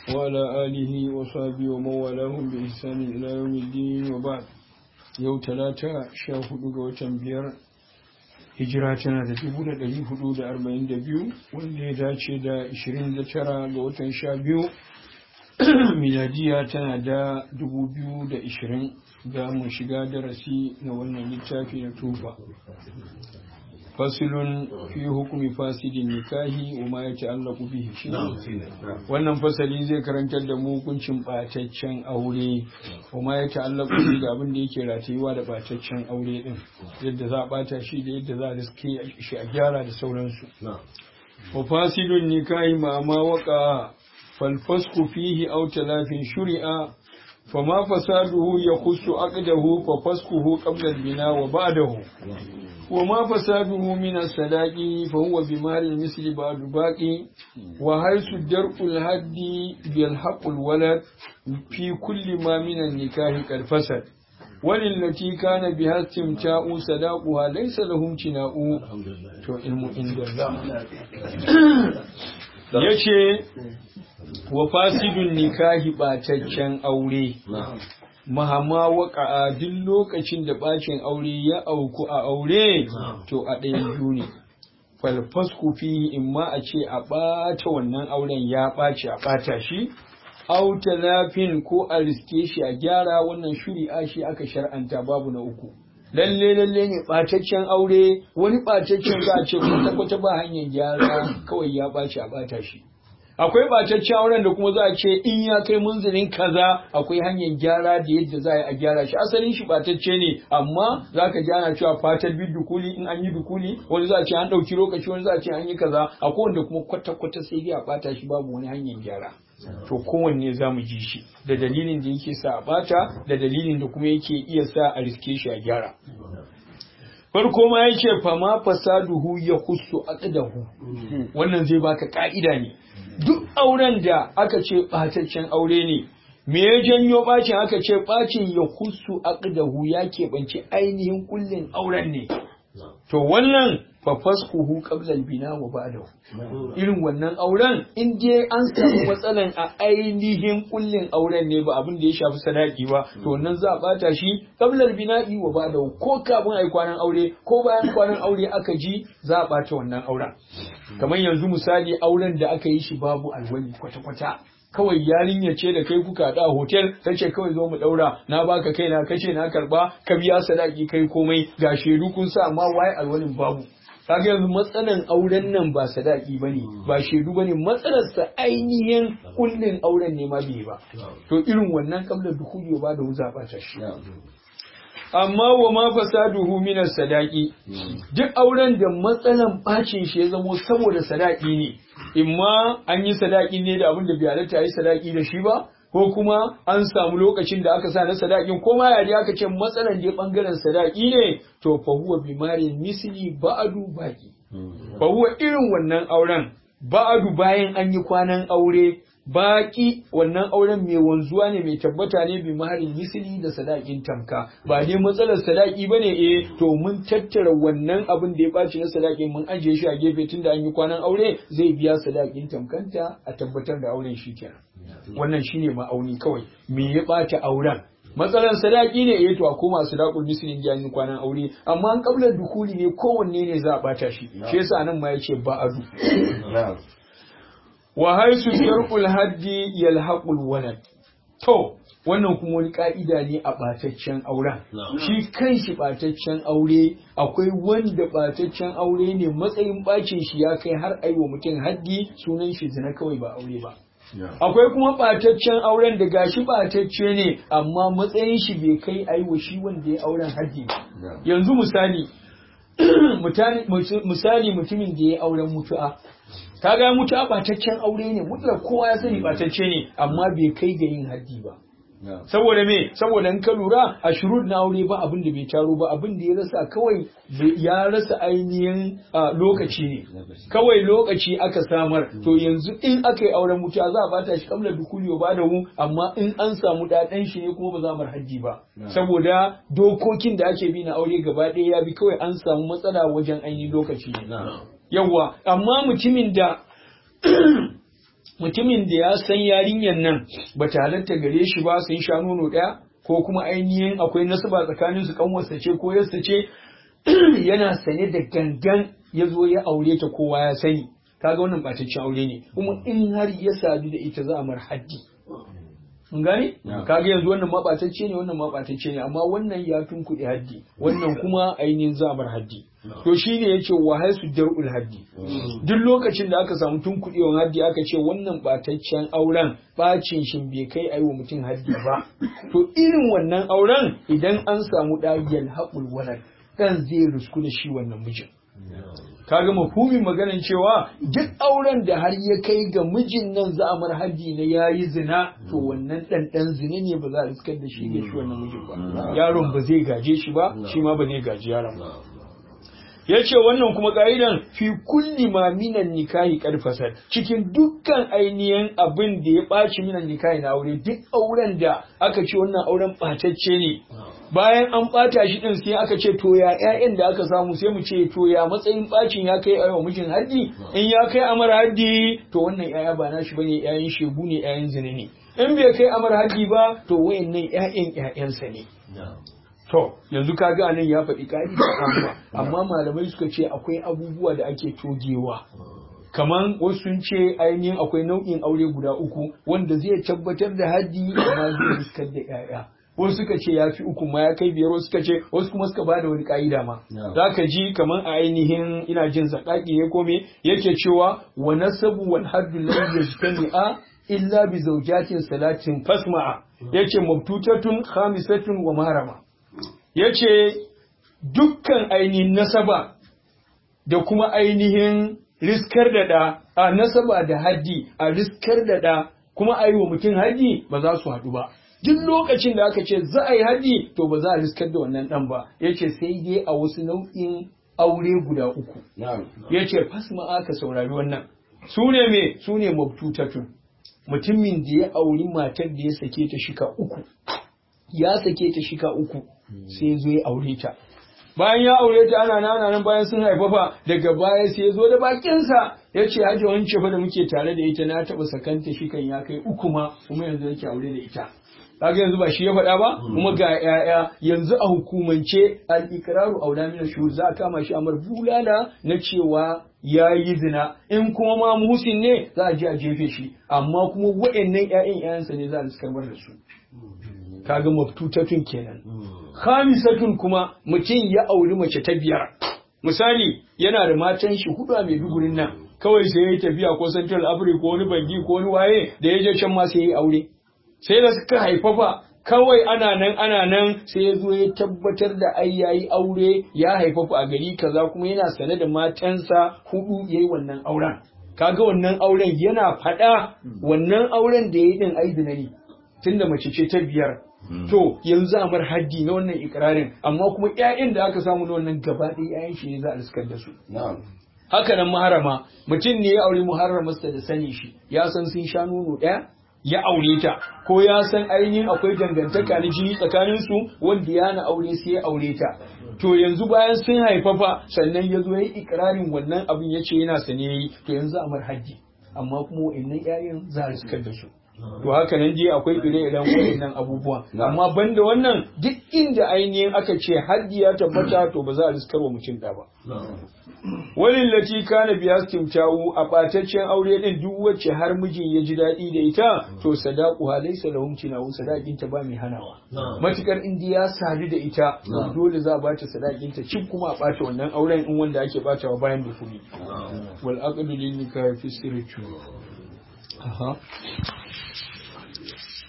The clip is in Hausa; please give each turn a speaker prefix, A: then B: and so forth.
A: وعلى آله وصحبه ومن والاهم بإحسان إلى يوم الدين وبعد yau talata sha hudu ga watan biyar hijira tana da dubu da dari hudu da arba'in da biyu wanda ya dace da ishirin da tara ga watan sha biyu miladiya tana da dubu biyu da ishirin za mu shiga darasi na wannan littafi na tufa fasilun fi hukumi fasidin nikahi wa ma ya ta'allaqu bihi shi wannan fasali zai karantar da mu hukuncin bataccen aure wa ma ya ta'allaqu bihi da abin da yake ratayuwa da bataccen aure din yadda za a bata shi da yadda za a riske shi a gyara da sauransu wa fasidun nikahi ma ma waka فالفسق فيه أو تلاف شرع فما فساده يخص عقده ففسقه قبل البناء وبعده وما فساده من الصداق فهو بمال المثل بعد باقي وحيث درء الهد يلحق الولد في كل ما من النكاح قد فسد وللتي كان بها استمتاع صداقها ليس له امتناء تو علم عند الله yace wa fasidun nikahi ɓataccen aure mahama waka duk lokacin da ɓacin aure ya auku a aure to a ɗayan biyu ne falfasku fi in ma a ce a ɓata wannan auren ya ɓaci a ɓata shi auta lafin ko a riske shi a gyara wannan shuri'a shi aka shar'anta babu na uku lalle lalle ne ɓataccen aure wani ɓataccen za a ce kwata kwata ba hanyar gyara kawai ya ɓaci a ɓata shi akwai ɓataccen auren da kuma za a ce in ya kai munzilin kaza akwai hanyar gyara da yadda za a gyara shi asalin shi ɓatacce ne amma za ka gyara cewa fatar bi dukuli in an yi dukuli wani za a ce an ɗauki lokaci wani za a ce an yi kaza akwai wanda kuma kwata kwata sai dai a ɓata shi babu wani hanyar gyara to kowanne za mu ji shi da dalilin da yake sa a bata da dalilin da kuma yake iya sa a riske shi a gyara farko ma ya ce fama fasaduhu ya husu aqdahu wannan zai baka ka'ida ne duk auren da aka ce bataccen aure ne me ya janyo bacin aka ce bacin ya husu aqdahu ya keɓance ainihin kullin auren ne to wannan fafaskuhu qabla al-bina wa ba'dahu irin wannan auren in je an samu matsalan a ainihin kullin auren ne ba abin da ya shafi sadaki ba to wannan za a bata shi qabla al-bina'i wa ba'dahu ko kafin ai kwanan aure ko bayan kwanan aure aka ji za a bata wannan auren kamar yanzu misali auren da aka yi shi babu alwali kwata-kwata kawai yarinya ce da kai kuka da hotel ta ce kawai zo mu daura na baka kai na kace na karba ka biya sadaki kai komai ga shedu kun sa amma waye alwalin babu kaga yanzu matsalan auren nan ba sadaki bane ba shedu bane matsalar sa ainihin kullin auren ne ma bai ba to irin wannan kabla dukuli ba da wuza ba ta shi amma wa ma fasaduhu min sadaki duk auren da matsalan bacin shi ya zamo saboda sadaki ne imma an yi sadaki ne da abin da bai halatta yi sadaki da shi ba ko kuma an samu lokacin da aka sa na sadakin ko ma yari aka ce matsalan da bangaren sadaki ne to fa huwa bimari misli ba'adu baki fa huwa irin wannan auren ba'adu bayan an yi kwanan aure baki wannan auren mai wanzuwa ne mai tabbata ne bi maharin misili da sadakin tamka ba ne matsalar sadaki ba ne eh to mun tattara wannan abin da ya ɓaci na sadaki mun ajiye shi a gefe tun da an yi kwanan aure zai biya sadakin tamkanta a tabbatar da auren shi kenan wannan shine ma'auni kawai me ya ɓata auren matsalar sadaki ne eh to a koma sadakul mislin da an yi kwanan aure amma an kablar dukuli ne kowanne ne za a ɓata shi shi yasa nan ma yace ba'adu wa haisu sharqul haddi yalhaqul walad to wannan kuma wani ka'ida ne a bataccen auren shi kanshi bataccen aure akwai wanda bataccen aure ne matsayin bacin shi ya kai har aiwa mutum haddi sunan shi zina kawai ba aure ba akwai kuma bataccen auren da gashi batacce ne amma matsayin shi bai kai aiwa shi wanda ya auren haddi ba yanzu misali misali mutumin da ya auren mutu'a kaga mutu'a bataccen aure ne mutuwa kowa ya sani batacce ne amma bai kai ga yin haddi ba saboda me saboda in ka lura a shurud na aure ba abin da bai taro ba abin da ya rasa kawai ya rasa ainihin lokaci ne kawai lokaci aka samar to yanzu in aka yi auren mutuwa za a bata shi kamla dukuli ba da mu amma in an samu daɗan shi ne kuma ba za mu hajji ba saboda dokokin da ake bi na aure gaba ɗaya ya bi kawai an samu matsala wajen ainihin lokaci ne yawwa amma mutumin da mutumin da ya san yarinyar nan ba ta halatta gare shi ba sun sha nono ɗaya ko kuma ainihin akwai nasaba tsakanin su kanwarsa ce ko yarsa ce yana sane da gangan ya zo ya aure ta kowa ya sani kaga wannan ɓataccen aure ne kuma in har ya sadu da ita za a mar haddi mun gane kaga yanzu wannan maɓatacce ne wannan maɓatacce ne amma wannan ya tunkuɗe haddi wannan kuma ainihin za a mar haddi to shine yace wa haisu dar'ul haddi duk lokacin da aka samu tunkuɗewan haddi aka ce wannan ɓataccen auren bacin shin bai kai ayi wa mutum haddi ba to irin wannan auren idan an samu ɗagiyar haƙul walad ɗan zai rusku da shi wannan mijin kaga mafhumin maganan cewa duk auren da har ya kai ga mijin nan za a mar haddi na yayi zina to wannan dan dan zina ne ba za a riskar da shi ga shi wannan mijin ba yaron ba zai gaje shi ba shi ma ba zai gaji yaron ba yace wannan kuma ka'idan fi kulli ma minan nikahi karfasar cikin dukkan ainihin abin da ya ɓaci minan nikahi na aure duk auren da aka ce wannan auren ɓatacce ne bayan an ɓata shi ɗin sai aka ce to ya ƴaƴan da aka samu sai mu ce to ya matsayin ɓacin ya kai a mijin haddi in ya kai amar haddi to wannan ƴaƴa ba nashi bane ƴaƴan shegu ne ƴaƴan zina ne in bai kai amar haddi ba to wayannan ƴaƴan ƴaƴansa ne to yanzu kaga anan ya faɗi ƙa'ida amma amma malamai suka ce akwai abubuwa da ake togewa kaman wasu sun ce ainihin akwai nau'in aure guda uku wanda zai tabbatar da haddi amma zai riskar da ƴaƴa wasu suka ce ya fi uku ma ya kai biyar wasu suka ce wasu kuma suka bada wani ka'ida ma za ka ji kamar a ainihin ina jin zakaki ne kome yake cewa wa nasabu wal haddu lam yajtami'a illa bi zawjatin salatin fasma'a yace mabtutatun khamisatun wa marama yace dukkan ainihin nasaba da kuma ainihin riskar da da a nasaba da haddi a riskar da da kuma a yi wa mutum haddi ba za su haɗu ba duk lokacin da aka ce za a yi haji to ba za a riskar da wannan dan ba ya ce sai dai a wasu nau'in aure guda uku ya ce fasma aka saurari wannan su ne me su ne mabtutatun mutumin da ya auri matar da ya sake ta shika uku ya sake ta shika uku sai zo ya aure ta bayan ya aure ta ana nan nan bayan sun haifafa daga baya sai ya zo da bakinsa ya ce haji wance fa da muke tare da ita na taɓa sakanta shikan ya kai uku ma kuma yanzu yake aure da ita kaga yanzu ba shi ya faɗa ba kuma ga yaya yanzu a hukumance al-iqraru aula min shuhud za a kama shi amar bulala na cewa ya yi zina in kuma ma muhsin ne za a je a jefe shi amma kuma waɗannan ƴaƴan ƴaƴansa ne za a riskarbar da su kaga maftutatun kenan khamisatun kuma mutum ya auri mace ta biyar misali yana da matan shi hudu a Maidugurin nan kawai sai ya tafiya ko Central Africa ko wani bangi ko wani waye da ya je can ma sai ya yi aure sai da suka haifafa kawai ana nan ana nan sai ya zo ya tabbatar da ai yayi aure ya haifafa a gari kaza kuma yana sane da matansa hudu yayi wannan auren kaga wannan auren yana faɗa wannan auren da yayi din ai ne tunda mace ce ta biyar to yanzu a mar haddi na wannan ikirarin amma kuma ƴaƴan da aka samu na wannan gaba ɗaya ƴaƴan shi ne za a riskar da su haka nan maharama mutum ne ya aure muharramarsa da sani shi ya san sun sha nono ɗaya ya aure ta ko ya san ainihin akwai dangantaka na jini tsakanin su wanda ya na aure sai ya aure ta to yanzu bayan sun haifafa sannan ya zo ya yi ikirarin wannan abin ya ce yana sane yi to yanzu a mar haddi amma kuma wa'annan 'ya'yan za a riskar da su to haka nan dai akwai ire-iren waɗannan abubuwa amma banda wannan duk inda ainihin aka ce haddi ya tabbata to ba za a riskar wa mutum da ba walin lati kana biya timtawu a ɓataccen aure din duk wacce har mijin ya ji daɗi da ita to sadaku ha laysa lahum tinawu sadakin ta ba mai hanawa matukar indi ya sadu da ita dole za a bata sadakin ta cin kuma a ɓata wannan auren in wanda ake ɓatawa bayan da kuɗi wal aqdu lil nikahi fi sirri aha